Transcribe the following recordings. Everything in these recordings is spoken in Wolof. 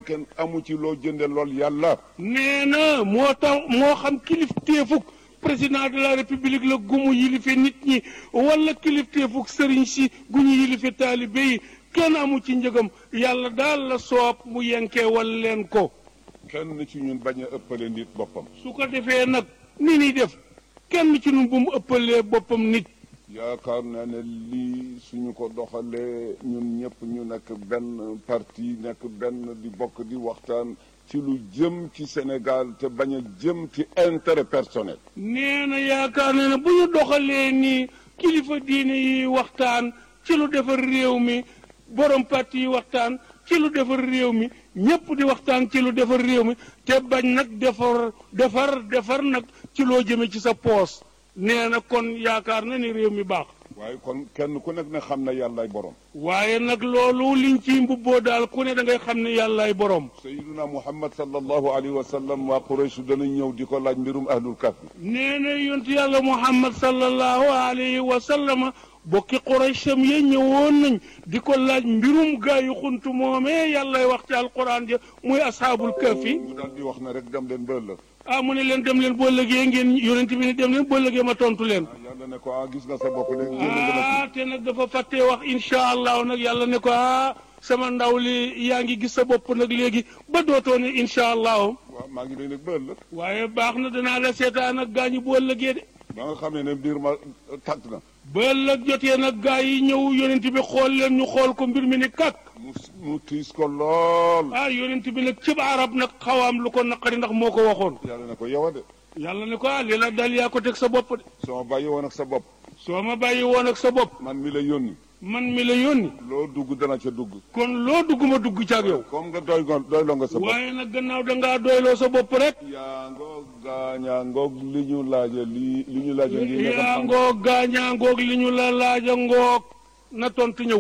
kenn amu ci loo jënde lool yàlla nee na moo tax moo xam kilifteefuk président de la république la gumu yilife nit ñi wala kilifteefuk sëriñ si gu ñu yilife taalibe yi kenn amu ci njëgam yàlla daal la soob mu yenkee wal leen ko kenn ci ñun bañ a ëppale nit boppam su ko defee nag ni ni def kenn ci ñun bu mu ëppalee boppam nit yaakaar naa ne lii suñu ko doxalee ñun ñëpp ñu nekk benn parti nekk benn di bokk di waxtaan ci lu jëm ci Sénégal te bañ a jëm ci intérêt personnel nee na yaakaar na ne bu ñu doxalee nii kilifa diine yi waxtaan ci lu defar réew mi borom parti yi waxtaan ci lu defar réew mi ñëpp di waxtaan ci lu defar réew mi te bañ nag defar defar defar nag ci loo jëme ci sa poos nee na kon yaakaar na ni réew mi baax waaye kon kenn ku nekk ne xam na yàllaay borom waaye nag loolu liñ ci mbubboo daal ku ne da ngay xam ne yàllaay borom sayiduna muhammad sallallahu alayhi wa sallam waa quraysh danañ ñëw di ko laaj mbirum ahlul kahfi nee na yontu yàlla muhammad sallallahu alayhi wa sallama bokki quraysham ye ñëwoon nañ di ko laaj mbirum gaa yu xuntu moomee yàllay wax ci alquran ja muy ashaabul kahfi mu daal di wax ne rek dem leen ba ëllëg ah mu ne leen dem leen boo lëgee ngeen yonent bi ne dem leen boo lëgee ma tontu leen yàlla ne ko ah gis nga sa bopp léegi génn nga ma ah te nag dafa fàttee wax insha allahu nag yàlla ne ko ah sama ndaw li yaa ngi gis sa bopp nag léegi ba dootoo ne insha allahu ci waaw maa ngi lay nag ba ëllëg waaye baax na danaa la seetaan ak gaañu boo lëgee de ba nga xam ne ne mbir ma tàgg na ba ëllëg jotee nag gaa yi ñëw yonent bi xool leen ñu xool ko mbir mi ni kàkk mu mu tiis ko lool ah yonent bi nag cib arab nag xawaam lu ko naqari ndax moo ko waxoon yàlla ne ko yow a de yàlla ne ko ah li la dal yaa ko teg sa bopp de soo bàyyi woon ak sa bopp soo ma bàyyi woon ak sa bopp man mi la yónni man mi la yónni loo dugg dana ca dugg kon loo dugg ma dugg ci ak yow comme nga doy ngo doyloo nga sa bopp waaye nag gannaaw da ngaa doyloo sa bopp rek yaa ngoog gaañaa ngoog li ñu laaja lii li ñu laaja lii nga yaa xam ngoog gaañaa ngoog li ñu la laaja ngoog na tontu ñëw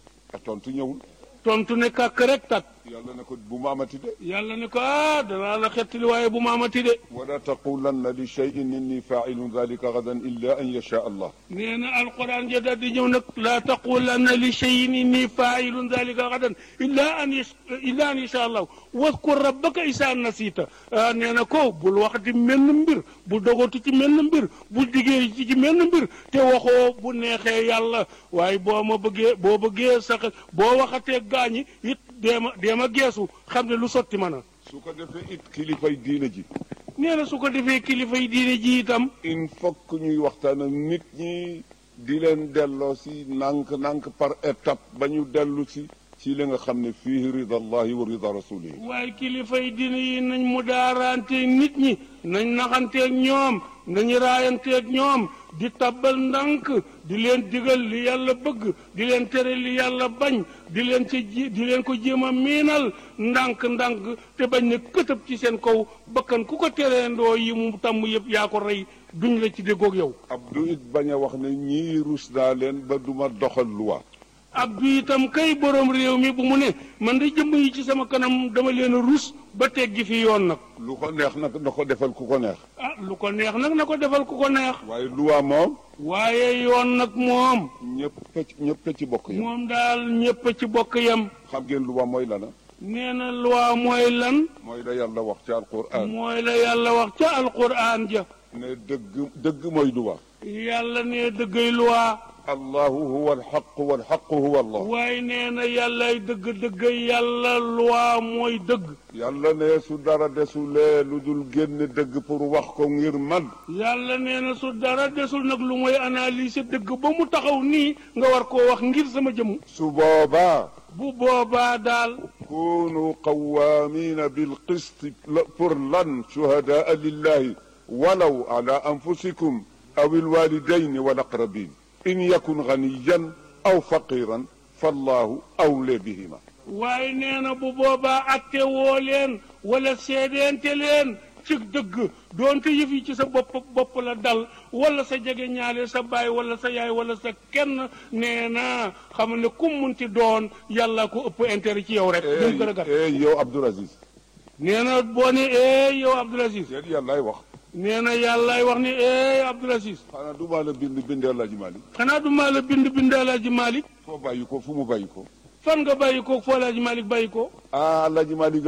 a tontu ñëwul tontu ne kàkk rek tak yàlla ne ko bu ma amati de yàlla ne ko ah danaa la xettali waaye bu ma amati de wala taqulanna li cheyin inni failun dalika gadan illa an yasha allah nee na alquran ja daal di ñëw nag laa taqulanna li cheyin inni failun dalika gadan illa an yas illa an yasha allah waskur rabbaka isa nasita ah nee na ko bul wax di menn mbir bu dogatu ci menn mbir bu diggee ci ci menn mbir te waxoo bu neexee yàlla waaye boo ma bëggee boo bëggee sax boo waxatee gaañi it deema deema geesu xam ne lu sotti mën a su ko defee it kilifay diine ji nee na su ko defee kilifa yi diine ji itam il faut que ñuy waxtaan ak nit ñi di leen delloo si nànk-nànk par étape ba ñu dellu si ci li nga xam ne fii rida allahi wa rida rasulihi waaye kilifa yi diine yi nañ mu daaranteeg nit ñi nañ naxanteeg ñoom nañu raayanteeg ñoom di tabbal ndànk di leen digal li yàlla bëgg di leen tere li yàlla bañ di leen ci ji di leen ko jéem a miinal ndànk-ndànk te bañ ne këtëb ci seen kaw bakkan ku ko tereendoo yi mu tàmm yëpp yaa ko rey duñ la ci déggoog yow abdu it bañ a wax ne ñii rus naa leen ba duma doxal luwa abdu itam kay borom réew mi bu mu ne man de jëmm yi ci sama kanam dama leen a rus ba teggi fi yoon nag lu ko neex nag na ko defal ku ko neex ah lu ko neex nag na ko defal ku ko neex waaye luwa moom waaye yoon nag moom ñëpp ci ñëpp ci bokk yam moom daal ñépp ci bokk yam xam ngeen luwa mooy lana nee na loi mooy lan mooy la yàlla wax ci alquran mooy la yàlla wax ca alquran ja ne dëgg dëgg mooy luwa yàlla ne dëggay loi allahu huwa alxaq walxaqu huwa allah waaye nee na yàllay dëgg dëggay yàlla loi mooy dëgg yàlla ne su dara desulee lu dul génn dëgg pour wax ko ngir man yàlla nee na su dara desul nag lu mooy analyser dëgg ba mu taxaw nii nga war koo wax ngir sama jëmm su boobaa bu boobaa daal kunu qawaamina bilqist pour lan shuhadaa lillahi walaw ala anfusikum aw alwalidayn walaqrabin in yakun ganiyan aw faqiran fallahu awle bihima waaye nee na bu boobaa atte woo leen wala seedeente leen ci dëgg doonte yëf yi ci sa bopp bopp la dal wala sa jege ñaale sa baay wala sa yaay wala sa kenn nee na xam ne kum munti doon yàlla ko ëpp intérêt ci yow rek. eh gën a gàtt eh yow Abdoul Aziz nee na boo ne eh yow Abdoul Aziz yéen yàllaay wax nee na yàllaay wax ne eh Abdoul Aziz xanaa du maa la bind bindee Alaaji Maalik xanaa du maa la bind bind Alaaji Malick foo bàyyi ko fu mu bàyyi ko fan nga bàyyi ko foo Alaaji Malick bàyyi ko. ah Alaaji Maalik